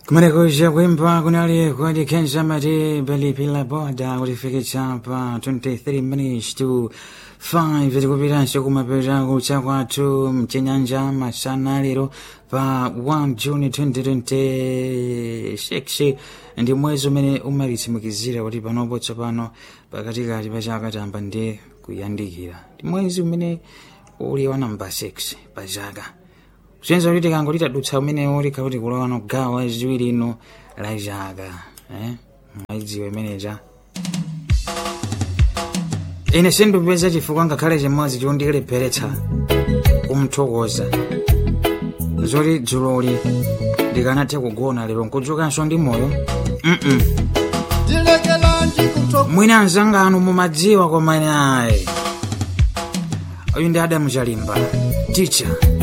kumarekosha kwimba kunali kuadikhenza mati palipila boda kulifikitsa pa 23 minutes to 5 tikupitanso kumapeto kucha kwathu mchinyanja masana lero pa 1 juni 2026 ndi mwezi umene umalitsimikizira kuti panopo tsopano pakatikati pa chaka tamba ndi kuyandikira ndi mwezi umene uli wa namba 6 pa chaka kusenza kuti tikangoti tadutsa umenewo likhakuti kulowa no gawo ziwiri ino la chaka eh? maidziwe imeneja ine sindipeza chifukwa ngakhale chimodzi chondilepheretsa kumthokoza zoti dzuloli ndikanathe kugona lero nkudzukanso ndi moyo mm ndilekelanji kutho mwina anzangano mumadziwa koma ine ayi uyu ndi adamu chalimba ticha